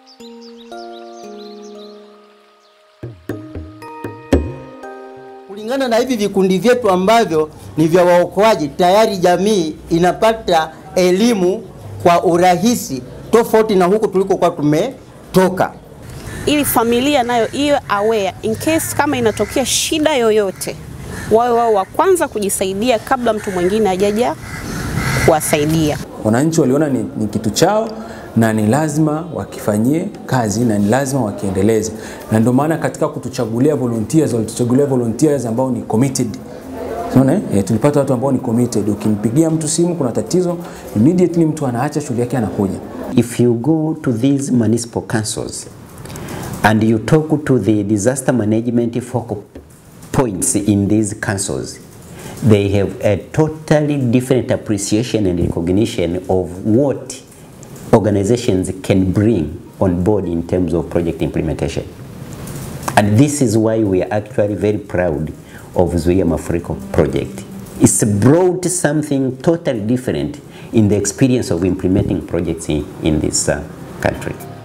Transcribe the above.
Kulingana na hivi vikundi vyetu ambavyo ni vya waokoaji, tayari jamii inapata elimu kwa urahisi tofauti na huku tulikokuwa tumetoka. ili familia nayo iwe aware in case kama inatokea shida yoyote, wawe wao wa kwanza kujisaidia kabla mtu mwingine hajaja kuwasaidia. Wananchi waliona ni, ni kitu chao na ni lazima wakifanyie kazi na ni lazima wakiendeleze, na ndio maana katika kutuchagulia volunteers walituchagulia volunteers ambao ni committed. Unaona eh, tulipata watu ambao ni committed. Ukimpigia mtu simu kuna tatizo, immediately mtu anaacha shughuli yake anakuja. If you go to these municipal councils and you talk to the disaster management focal points in these councils, they have a totally different appreciation and recognition of what organizations can bring on board in terms of project implementation. And this is why we are actually very proud of Zuia Mafuriko project. It's brought something totally different in the experience of implementing projects in, in this uh, country.